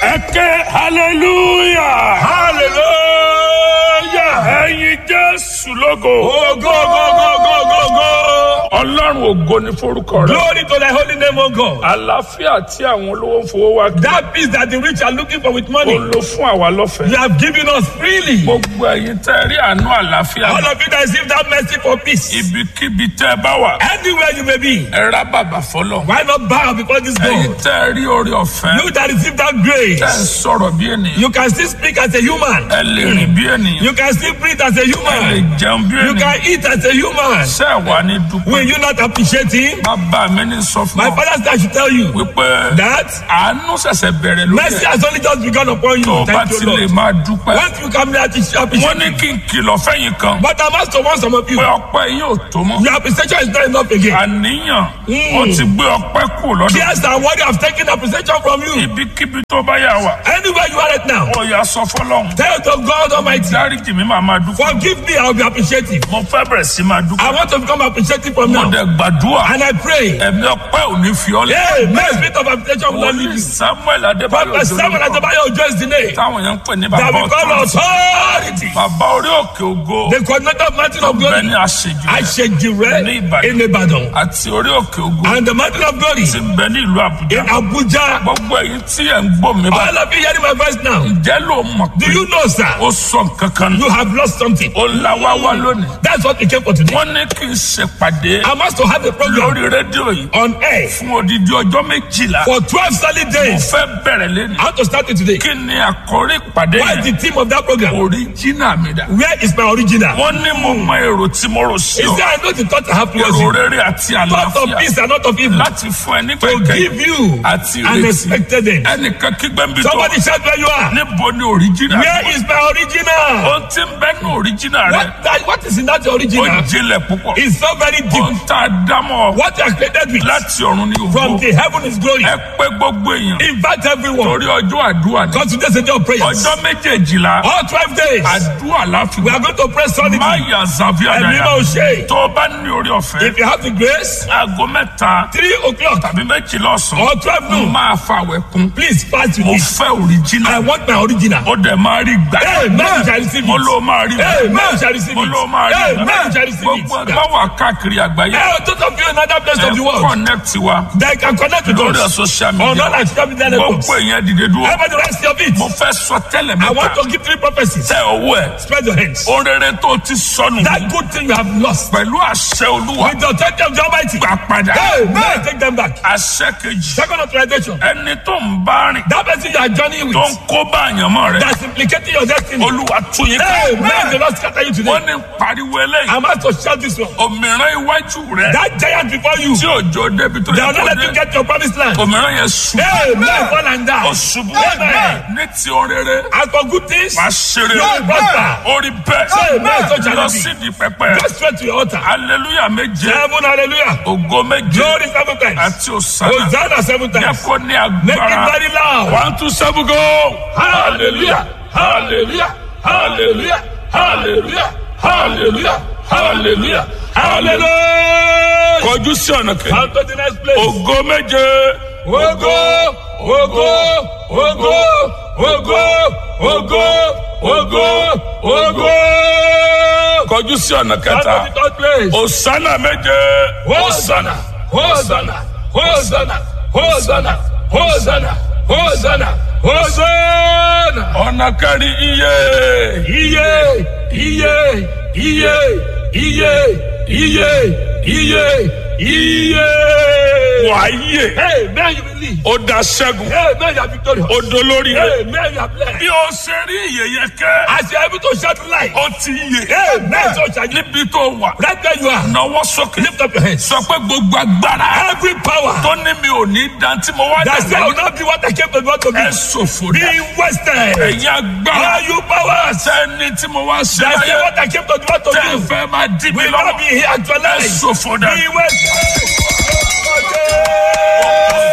ẹ ké hallelujah hallelujah. ẹyin jésù lógo Oh, go, go, go, go, go, go. ọlọ́run ògo ní forúkọ rẹ Glory to thy holy name, O God. àlàáfíà tí àwọn olówó ń fowó wá kí That peace that the rich are looking for with ó money, lò fún àwa lọ́fẹ̀ẹ́ you have given us freely. gbogbo ẹyin tẹ́ rí àánú àlàáfíà All of you that receive that mercy for peace, ibikíbi tẹ́ bá wà anywhere you may be, ẹ rá bàbà fọlọ why not bow before this ẹyin God? tẹ́ rí orí ọ̀fẹ́ You that receive that tẹ́ ń grace, sọ̀rọ̀ bí ènìyàn you can still speak as a human. ẹ lè rìn bí ènìyàn You can still breathe as a ẹ lè human. jẹun bí You ènìyàn can eat as a human. ṣé ẹ wà ní dúpẹ́ Will you not appreciate him? bàbá mi ní sọ fún My ọ father said I should tell you wípé that àánú ṣẹ̀ṣẹ̀ bẹ̀rẹ̀ lórí mercy ẹ̀ has only just begun upon tó o you. bá Thank ti you, lè Lord. máa dúpẹ́ Once you come there to appreciate, wọ́n ní kí n kìlọ̀ fẹ́yìn kan but I must warn some of you. pé ọpẹ́ yín ò tó mọ́ Your appreciation is not enough again. àníyàn ó ti gbé ọpẹ́ kù lọ́dọ̀ Yes, and what you have taken appreciation from you. ibikíbi tó bá yà wà Anywhere you are right now, ó yà sọ fọlọ́hún tell to God Almighty, dáríjì mi máa máa dúpẹ́ forgive me, I will be appreciative. mo fẹ́ bẹ̀rẹ̀ sí máa I dúpẹ́ want to become appreciative from mo now. dẹ̀ gbàdúrà And I pray, ẹ̀mí ọpẹ́ ò ní fi ọ́ lẹ́ hey, may spirit of appreciation will not leave wòlíì you. samuel adébáyọ̀ Prophet Samuel jolórúkọ Adebayo Ojo is the name táwọn yẹn ń pè ní that bàbá we call ọ̀tún authority. bàbá orí òkè ògo The coordinator of mountain of bẹ́ẹ̀ glory, ni àṣejù rẹ̀ Ashejire Ní Ìbàdàn. in Ibadan. àti orí òkè ògo And the mountain of glory ti ń bẹ ní ìlú àbújá in Abuja. gbogbo èyí tí ẹ̀ ń gbọ́ mi bá All of you hearing my voice now, jẹ́ ló mọ̀ do pé you know, sir? ó sọ nǹkan kan nù You have lost something. ó la wá wá lónìí That's what we came for today. wọ́n ní kí n ṣèpàdé I must to have a program lórí rédíò yìí on air fún odidi ọjọ́ méjìlá for 12 solid mo days. fẹ́ bẹ̀rẹ̀ lẹ́nu I want to start it today. kí ni àkórí ìpàdé What is yẹn the theme of that program? oríjìnà mi dà Where is my original? wọ́n ní mo mọ èrò tí mo rò sí Is ọ there I know the thought I have towards èrò you? rere àti Thought of àlàáfíà peace and not of evil. láti fún ẹ nígbà To ìkẹyìn give you àti an ìrètí expected end. ẹnìkan kígbẹ́ ń bí tó Somebody shout where you are. níbo ni oríjìnà Where is my original? ohun tí ń bẹ ní oríjìnà rẹ What, that, what is in that ó original? jinlẹ̀ púpọ̀ It's so very deep. ohun tá a dámọ̀ What you are created with láti ọ̀run ní from ògbó the heaven is glory. ẹ pé gbogbo èèyàn Invite everyone. torí ọjọ́ àdúrà ni Because today's a day of prayers. ọjọ́ méjèèjìlá All 12 days. àdúrà láfi We are going to pray solidly. má yà zàbí And we àdáyà know shade. tó o bá ní orí ọ̀fẹ́ If you have the grace, aago mẹ́ta 3 o'clock tàbí méjìlá ọ̀sán or 12 mo noon, máa fa àwẹ̀ kún please fast with mo me. fẹ́ òrìjìnà I want my original. ó dẹ̀ máa rí gbà Amen. You shall receive mo it. ló máa rí gbà Amen. You shall receive mo it. ló máa rí Amen. gbà You shall receive it. gbogbo ẹgbẹ́ wà káàkiri àgbáyé Hey, those of you in another place of the ẹ world, connect wa they can connect with lórí us. social On all media our social media networks. gbogbo èèyàn dìde dúró Everybody rest your feet. mo fẹ́ sọ tẹ́lẹ̀ I want mẹ́ta to give three prophecies. tẹ owó ẹ̀ Spread your hands. ohun rere tó ti sọnù That good thing you have lost. pẹ̀lú àṣẹ olúwa With the authority of the Almighty. gbà padà Amen. Take them back. àṣẹ kejì Second authorization. ẹni tó ń bá rìn That person you are journeying tó ń with. kó bá àyànmọ́ rẹ That's implicating your destiny. olúwa tún yín ká Amen. The Lord scatter you today. wọ́n ní pariwo eléyìí I'm asked to shout this one. òmìrán iwájú rẹ That giant before you. tí òjò débi tó They yẹ will not kó let you dé get your promised land. òmìrán yẹn ṣubú Amen. Fall and ó die. ṣubú Amen. ní ti ohun rere As for good things, wàá ṣeré you will prosper. orí bẹ́ẹ̀ Amen. So shall lọ it be. sí di pẹpẹ Go straight to your altar. hallelujah méje Heaven, hallelujah. ògo méje Glory seven times. àti òsàlà Hosanna seven yẹ times. kó ní Make it agbára very loud. one two seven go hallelujah hallelujah hallelujah hallelujah hallelujah hallelujah hallelujah Hallelujah. kọjú sí ọ̀nà kejì On to the next place. ògo méje Ogo, ogo, ogo, ogo, ogo, ogo, ogo. kọjú sí ọ̀nà On kẹta to the third place. òsánà méje Hosanna, Hosanna, Hosanna, Hosanna, Hosanna, Hosanna, Hosanna. ọ̀nà kẹrin iye Iye, iye, iye, iye, iye, iye, iye. wàáyè Hey, man, you believe. ó da ṣẹ́gun Hey, man, you are victorious. ó dolórí rẹ Hey, man, you are blessed. bí o ṣe rí ìyẹyẹ kẹ́ As you are able to shout light. ó ti yè Hey, man, so shall you. níbi tó wà Right where you are. náwó sókè Lift up your hands. sọ pé gbogbo agbára Every power tó ní mi ò ní dan tí mo wá that say I will dàgbà not be what I came to be, what to be. ẹ ṣòfò Be dá wasted. ẹ̀yin agbára All you powers sẹ́ni tí mo wá ṣe that say láyé what I came to do, what to tẹ́ ẹ do. fẹ́ máa dí mi Will not lọ́wọ́ be here ẹ actualized. ṣòfò dá. Be wasted.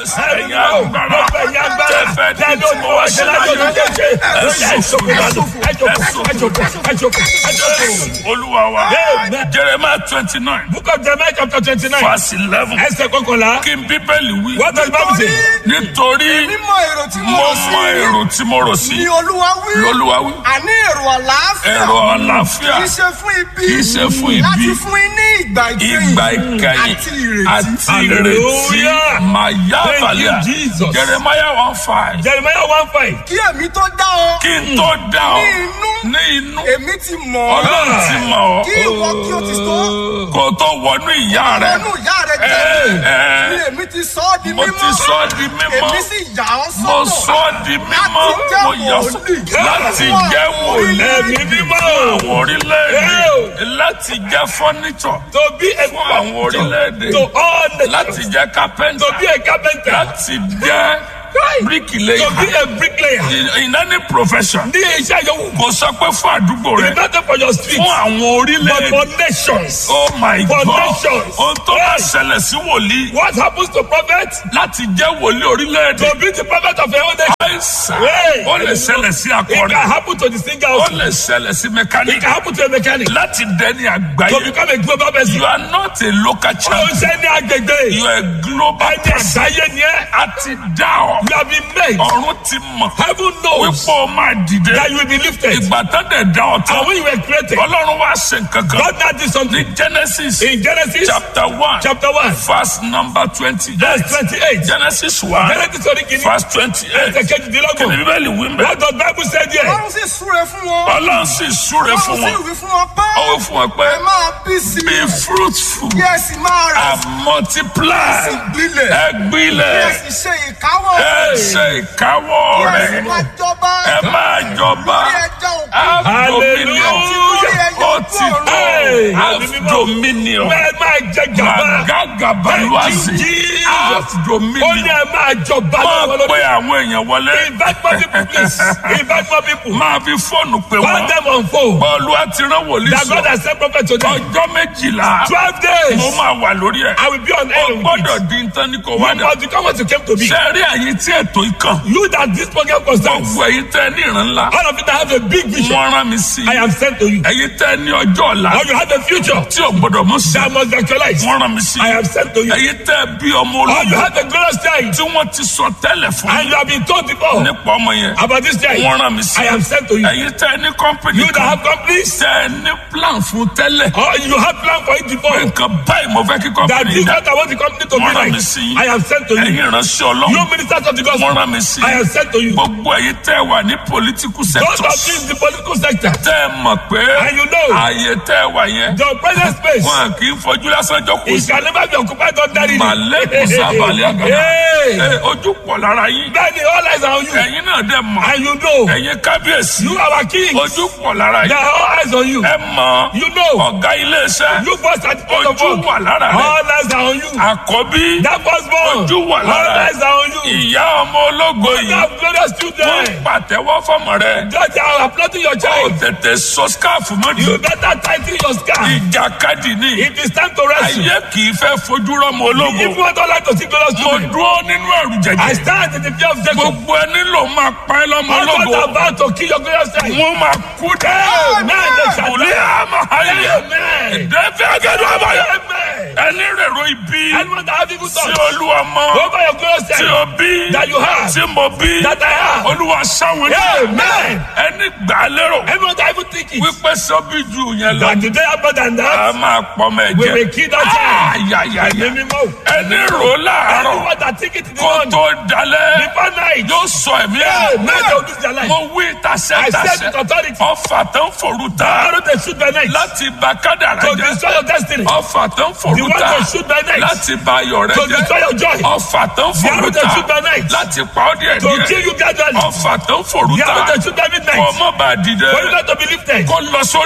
ẹ̀yin agbára Gbogbo ẹ̀yin agbára. tẹ́fẹ́ Tẹ́ di ló tí ní mo wá ṣe láyé láyé jẹ́jẹ́. Ó yá ìṣòkò dànù. Ẹ jókòó, ẹ jókòó, ẹ jókòó, ẹ jókòó. olúwa wa Amen. jeremiah twenty nine Book of Jeremiah chapter twenty-nine. verse eleven Ẹsẹ̀ kọkànlá. kí n bíbélì wí What does the Bible say? nítorí mímọ̀ èrò tí mo mo rò mọ sí èrò tí mo rò sí ni olúwa wí lolúwa wí àní èrò àlàáfíà èrò àlàáfíà kì í ṣe fún ibi kì í ṣe fún ibi. láti fún yín ní ìgbà ìkẹyìn ìgbà ìkẹyìn àti ìrètí àti ìrètí Hallelujah. màyà Thank you, balẹ̀ Jesus. jeremiah one five Jeremiah one five. kí èmi tó dá ọ kí n tó dá ọ ní inú ní inú èmi ti mọ̀ ọ́ ọlọ́run ti mọ̀ kí ọ́ ìwọ kí o ti tó kó o tó wọnú ìyá rẹ ọnù ìyá rẹ ẹ, ẹ. jẹ́ ni èmi ti sọ ọ́ di mo mímọ́ ti sọ ọ́ di mímọ́ èmi sì yà ọ́ mo sọ́tọ̀ sọ ọ́ di mímọ́ láti jẹ́ mo yà ọ́ wòlíì. láti jẹ́ wòlíì Ẹ̀mí mímọ́. àwọn orílẹ̀-èdè láti jẹ́ fọ́nìṣọ̀ To be a fún àwọn orílẹ̀-èdè To all the láti jẹ́ kápẹ́ńtà To be a carpenter. láti jẹ́ bíríkìlẹ́yà To be a bricklayer. in in any profession Ní iṣẹ́ yòówù. kò sọ pé fún àdúgbò rẹ It's not for your street. fún àwọn But orílẹ̀-èdè for nations. oh my for god nations. ohun tó bá Yes. ṣẹlẹ̀ sí wòlíì What happens to prophet? láti jẹ́ wòlíì orílẹ̀-èdè To be the prophet of your own nation. àìsàn Hey. ó lè ṣẹlẹ̀ sí It akọrin can happen to the singer ó also. lè ṣẹlẹ̀ sí It mẹkáníkì can happen to a mechanic. láti dẹni To àgbáyé become a global person. you are not a local Ó champion ń ṣe ní agbègbè. you are a global Ẹni person àgbáyé ni ẹ́. a ti dá ọ You have been made. ọ̀run ti mọ̀ Heaven knows wípé o máa dìde that you will be lifted. ìgbà tó dẹ̀ dá ọ tán And when you were created, ọlọ́run wá ṣe nǹkan kan God now did something. ní genesis In Genesis chapter one chapter 1, verse number twenty verse 28. genesis one Genesis orí kìíní. verse twenty eight Ẹsẹ̀ kejìdínlọ́gbọ̀n. kìnìún bíbélì wí mbẹ́ What does Bible say there? ọlọ́run sì súre fún wọn ọlọ́run sì súre ọlọ́run fún sì wọn wí fún wọn pé ó wí fún wọn pé ẹ máa bí sí be fruitful kí ẹ sì máa rẹ̀ and multiply sì gbilẹ̀ ẹ kí ẹ gbilẹ̀ sì ṣe ìkáwọ́ ẹ ṣe ìkáwọ́ kí ẹ sì rẹ̀ máa jọba ẹ máa jọba lórí ẹja òkú have dominion Hallelujah. ó ti tó Hey, have ẹ̀mí mímọ́. dominion Bẹ́ẹ̀ máa jẹ gàba. magagabaluwazi Jesus. have Ó ní dominion ẹ máa jọba máa lọ́wọ́ pe lórí. àwọn èèyàn wọlé Invite more people please. Invite more people. máa fi fóònù pè Call wọ́n them on phone. bọ́ọ̀lù àti rán wòlíì That God sọ has sent prophet to them. ọjọ́ méjìlá Twelve days. mo máa wà lórí ẹ̀ I will be on ó air with gbọ́dọ̀ it. di nǹkan ní kò You wá dà must become what you came to be. ṣe rí àyè tí ètò ikàn You that this program concerns. gbogbo ẹ̀yin tẹ́ ní ìran ńlá All of you that have a big vision. wọ́n rán mi sí I am sent to you. ẹ̀yin tẹ́ ní ọjọ́ ọ̀la Or you have a future tí ò gbọ́dọ̀ mú sí that must actualize. wọ́n rán mi sí I am sent to you. ẹ̀yin tẹ́ bí ọmọ Or you ológun have a glorious child tí wọ́n ti sọ tẹ́lẹ̀ fún and you have been told before nípa ọmọ yẹn about this child. wọ́n rán mi sí I am sent to you. ẹ̀yin tẹ́ ní kọ́mpìnì You that kan have companies tẹ́ ní plan fún tẹ́lẹ̀ or you have plan for it before. nǹkan báyìí mo fẹ́ kí That kọ́mpìnì this dá what I want the company to be wọ́n rán like. mi sí I am sent to you. ẹ̀yin ìránṣẹ́ You ọlọ́run ministers of the wọ́n gospel. rán mi sí I am sent to you. gbogbo ẹ̀yin tẹ́ wà ní political God sector of in the political sector. tẹ́ ẹ mọ̀ pé And you know. ààyè tẹ́ ẹ wà yẹn The present space. wọn kì í fojú lásán jókòó It sí can never be occupied ordinarily. màlẹ́kùn sábàlẹ̀ àgàdà Hey. Ẹ, ojú pọ̀ lára yín Bẹ́ẹ̀ni, all eyes are on you. ẹ̀yin náà dẹ̀ mọ̀ And you know. ẹ̀yin kábíyèsí You are our king. ojú pọ̀ lára There yín are all eyes on you. ẹ mọ̀ You know. ọ̀gá iléeṣẹ́ You first at the point of ojú all. wà lára rẹ̀ All eyes are on you. àkọ́bí That firstborn. ojú wà All lára eyes are on you. ìyá ọmọ ológo You yìí have glorious wọ́n children. pàtẹ́wọ́ fọ́mọ rẹ̀ Just are applauding your ó child. tètè sọ skáàfù mọ́ni You better tighten your scarf. ìjàkadì ni It is time to rest. ayé kì í fẹ́ fojú rọ́mọ ológo If you want to like to see glorious mo children, dúró nínú ẹ̀rù I jẹ̀jẹ̀ stand in the fear of Jacob. gbogbo ẹni ló máa pa ẹ́ lọ́mọ All ológo those about to kill your glorious child. wọ́n máa kú dẹ́ Amen. They shall òlé die. àmà ayé Amen. ẹ̀dẹ́fẹ́ agẹ́dọ̀ àbáyọ Amen. ẹni rèrò ibi Anyone that have evil tí thoughts olúwa mọ over your glorious tí child o bí that you have, tí mo bí that I have. olúwa sáwọn ní Amen. ẹni gbà á lérò Everyone that even think it. wípé sọ́bí ju yẹn lọ That today happen than a that, máa pọ̀ mọ́ we ẹ̀jẹ̀ will kill that child. ayayaya Ẹ̀mí mímọ́. ẹni rò láàárọ̀ Anyone that think it in the kó morning, tó dalẹ̀ before night, yóò sọ ẹ̀mí ẹ̀ Amen. They will lose their life. mo wí tasẹ́ I said tasẹ́ with authority. ọfà tó ń forú ta Arrow they shoot by night láti bà kádàrá to jẹ́ destroy your destiny. ọfà tó ń The forú one ta they shoot by night láti bà ayọ̀ rẹ to jẹ́ destroy your joy. ọfà tó ń The forú arrow they shoot by ta night láti pa ọ́ díẹ̀ to kill díẹ̀ you gradually. ọfà tó ń forú The ta arrow they shoot by kó midnight mọ́ bá dìde for you not to be lifted. kó lọ sórí ẹni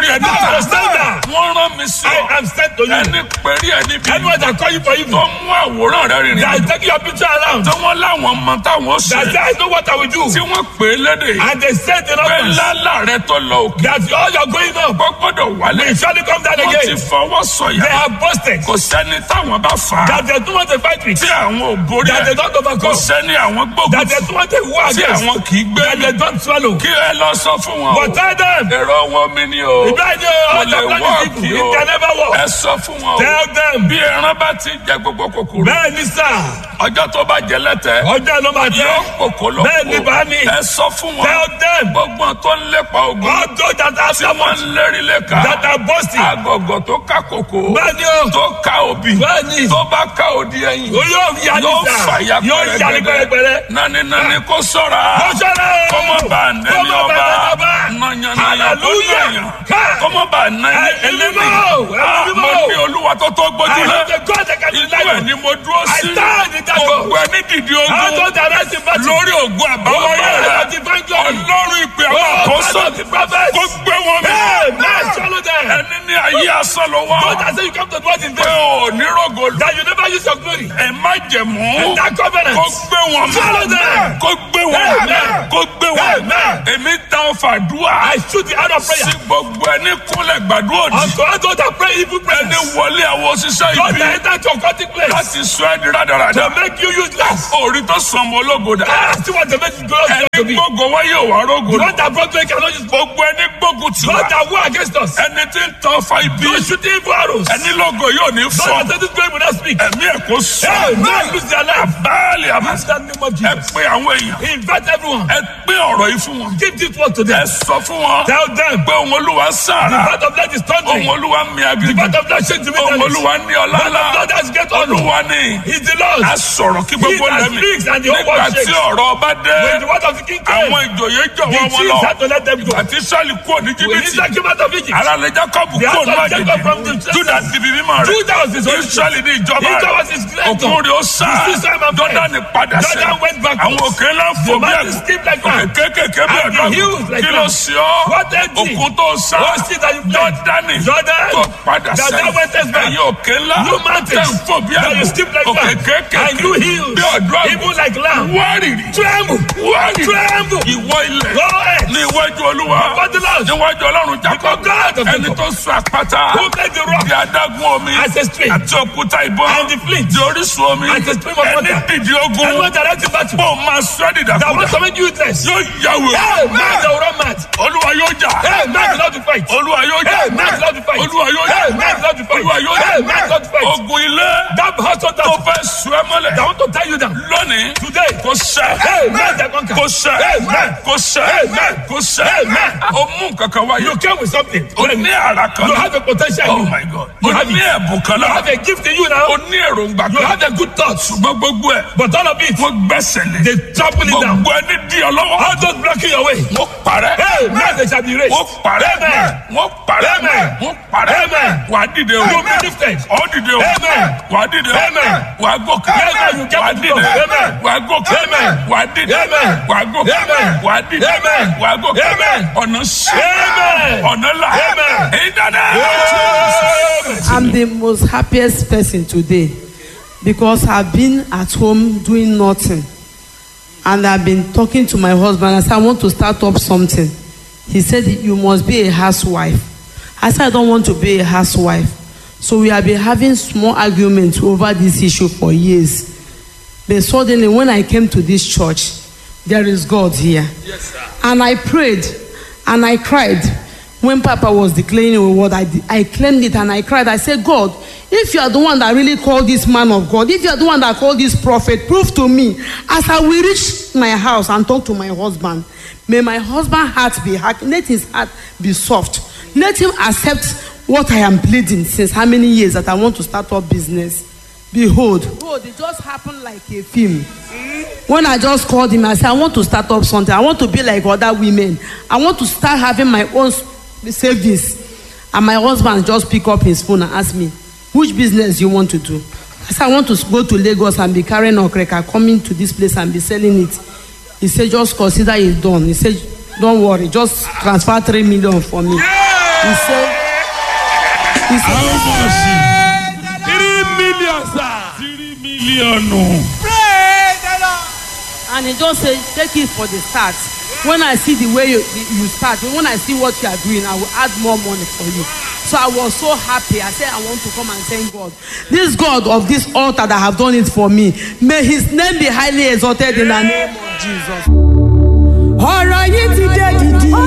Understand wọ́n rán mi sí I ọ am sent to you. ẹni pẹ̀rí ẹni bí Anyone that call you for tó evil, mú àwòrán rẹ rìnrìn that àjò is taking your picture around, tí wọ́n láwọn mọ táwọn that ṣe say, I know what I will do. tí wọ́n pè é lédè And they said in pé office lálà rẹ tó lọ òkè that all you're going up kó gbọ́dọ̀ wálé will surely come down wọ́n ti again. fọwọ́ They sọ̀yà have boasted kò sẹ́ni táwọn bá fà á that they don't want to fight with, tí àwọn ò borí that they ẹ̀ don't kò overcome, sẹ́ni àwọn gbógun that they don't want to war tí against, àwọn kì í gbé that mi they don't swallow. kí ẹ lọ sọ fún wọn o But tell them, èrò wọn mi ni o Ibrahim, all lè the plan work, is evil. yo. It can never ẹ work. sọ fún wọn o Tell them, bí ẹran bá ti jẹ gbogbo kòkòrò bẹ́ẹ̀ ni sà, ọjọ́ tó bá jẹ lẹ́tẹ̀ ọjọ́ ló máa yóò tẹ́. kòkó lọ Bẹ́ẹ̀ ni bá mi. ẹ sọ fún wọn Tell them, gbogbo tó ń lépa ogun all those that are tí wọ́n ń lérí lẹ́ka that are boasting. agọ̀gọ̀ tó ká kòkó Bẹ́ẹ̀ ni o, tó ká òbí bẹ́ẹ̀ ni, tó bá ká òdi ẹ̀yìn o yóò yá ní yóò sà, fàyà yóò yá ní pẹ́rẹ́pẹ́rẹ́. nani nani kó sọ́ra Kọ́sọ́rọ́! kọ́mọ bá nẹni Kọ́mọ bá ọba nẹni ọba. nàyànnàyà kó Hallelujah. nàyàn Ká. kọ́mọ bá nẹni Ẹ- ẹlẹ́ni ẹlẹ́mọ̀, ẹlẹ́mọ̀. mo ní olúwa tó tó I gbójú lé have the God that can inú deliver ẹ̀ ni mo dúró I sí stand in that God. gbogbo ẹni dìde How ogun those that rest in battle. lórí ògùn àbáwáyé Oh, rẹ God, divine glory. ọlọ́run ìpè àwọn Oh, àkóso God of the prophets. kó gbé wọn mi Hey, man, swallow them. ẹni ní ayé asán ló wá God that say you come to dwell in pé vain. ò ní rògo That you never use your glory. ẹ má jẹ̀mú That covenant. kó gbé wọn mi Swallow them. kó gbé wọn mi Amen. kó gbé wọn mi Amen. èmi táwọn fàdúrà I shoot the out of sí prayer. gbogbo ẹni kúnlẹ̀ gbàdúrà òdì Unto all those that pray evil ẹni prayers. wọlé àwọn òṣìṣẹ́ God ibi that enter to a occultic place. láti sọ ẹ́ di rádaràda To make you useless. orí tó sọ ọmọ ológo dà Ah, still want to make you glorious to ẹni me. gbógo wáyé òwà rógo The dà one that brought me cannot use gbogbo ẹni gbógun tì God wá that war against us. ẹni tí ń tán fa ibi Those shooting evil arrows. ẹni lógo yóò ní God fọ that said this glory will not speak. ẹ̀mí ẹ̀ kó sọ Hey, man, lose their life. báàlì àmà Use that name of ẹ Jesus. pé àwọn èèyàn Invite everyone. ẹ pé ọ̀rọ̀ yìí fún wọn Give this word to ẹ them. sọ fún wọn Tell them. pé òun olúwa The sára part of that is òun thundering. olúwa mi The agbègbè part of that shake to me òun that olúwa ní ọlá ńlá God has get honor. olúwa ní He's the Lord. a sọ̀rọ̀ kí gbogbo He that lẹ́mí speaks and the whole nígbà world tí shakes. ọ̀rọ̀ ọba dé When the word of the king came, àwọn ìjòyè the jọ̀wọ́ wọn chiefs lọ had to let them go. àti sọ́ọ̀lì kúrò ní When jìbìtì Israel came out of Egypt, ara lè jacob The kúrò ní house of Jacob from the àjèjì juda di bíbí mọ́ rẹ̀ Judah was his origin. israẹli ní ìjọba Israel rẹ̀ was his creator. òkun rẹ̀ ó sá The system of jọ́dánì padà Jordan sẹ́ went backwards. àwọn òkè ńlá fò The bí mountains ẹ̀gún skipped like òkè that. kékèké bí And the ẹ̀dọ́ hills like kí ló that. sí ọ́ What empty? òkun tó sá What sea that you played? jọ́dánì Jordan. tó padà That sẹ́ thou wentest back. ẹ̀yin òkè ńlá You mountains. tẹ̀ ń fò bí That you ẹ̀gún skip like òkè that. kékèké And you hills. bí ọ̀dọ́ Even like lamb. wárìrì Tremble. wárìrì Tremble. ìwọ ilẹ̀ Go ahead. ní iwájú olúwa Before the Lord. níwájú ọlọ́run jacob Before God of ẹni Jacob. tó sọ àpáta Who made the rock di adágún omi as a stream? àti òkúta ìbọn And the flint. di orísun omi As a stream of ẹni water. dìde And ogun what direct in battle? bó o máa sọ ẹ́ That dìdàkudà wants to make you useless. yóò yàwó Hey, man, they will run mad. olúwa yóò jà Hey, man, the Lord to fight. olúwa yóò jà Hey, man, the Lord to fight. olúwa yóò jà Hey, man, the Lord to fight. olúwa yóò Hey, man, the Lord to jà fight. ogun ilé That household tó that, fẹ́ sùn ẹ́ mọ́lẹ̀ that want to tie you down. lónìí Today. kò sẹ́ Hey, man, they conquer. kò sẹ́ Hey, man. kò sẹ́ Hey, man. kò sẹ́ Hey, man. o mú kankan wáyé You came with something. o ní ara kan You náà. have a potential. in Oh you. my God. You O have ní it. ẹ̀bùn kan You náà. have a gift in you now. O ní èròǹgbà You kan. have a good thoughts. Ṣùgbọ́n gbogbo ẹ̀. But all of it, Wọ́n gbẹ́sẹ̀ lé. they trample it down. Gbogbo ẹni di ọ lọ́wọ́. All those blocking your way. Wọ́n parẹ́. Hey, man, they shall be raised. Wọ́n parẹ́. Amen. Wọ́n parẹ́. Amen. Wọ́n parẹ́. Amen. Wà á dìde o. You be lifted. Ọ dìde o. Amen. Wà á dìde o. Amen. Wà á gòkè. Amen. You get Wà á to dìde. go. Amen. Wà á gòkè. Amen. Wà á dìde. Amen. Wà á gòkè. Amen. Wà á dìde. Amen. Wà á gòkè. Amen. Ọ̀nà sí. Amen. Ọ̀nà là. Amen. Èyí dáadáa. Amen. I'm the most happiest person today because I've been at home doing nothing. And I've been talking to my husband. I said, I want to start up something. He said, You must be a housewife. I said, I don't want to be a housewife. So we have been having small arguments over this issue for years. But suddenly, when I came to this church, there is God here. And I prayed and I cried. When Papa was declaring a word, I, I claimed it and I cried. I said, God, if you are the one that really called this man of God, if you are the one that called this prophet, prove to me as I will reach my house and talk to my husband. May my husband's heart be hard. Let his heart be soft. Let him accept what I am pleading since how many years that I want to start up business. Behold, behold, it just happened like a film. When I just called him, I said, I want to start up something. I want to be like other women. I want to start having my own s- savings. And my husband just pick up his phone and ask me, which business you want to do? I said, I want to s- go to Lagos and be carrying okreka, coming to this place and be selling it. He said, just consider it done. He said, don't worry, just transfer three million for me. He said, He said, How much? three million sir. Three million. Praise the Lord. and he just say take it for the start when i see the way you you start when i see what you are doing i will add more money for you so i was so happy i say i want to come and thank god this god of this altar that have done it for me may his name be highly exalted in the name of jesus. ọ̀rọ̀ yìí ti dé dìdì.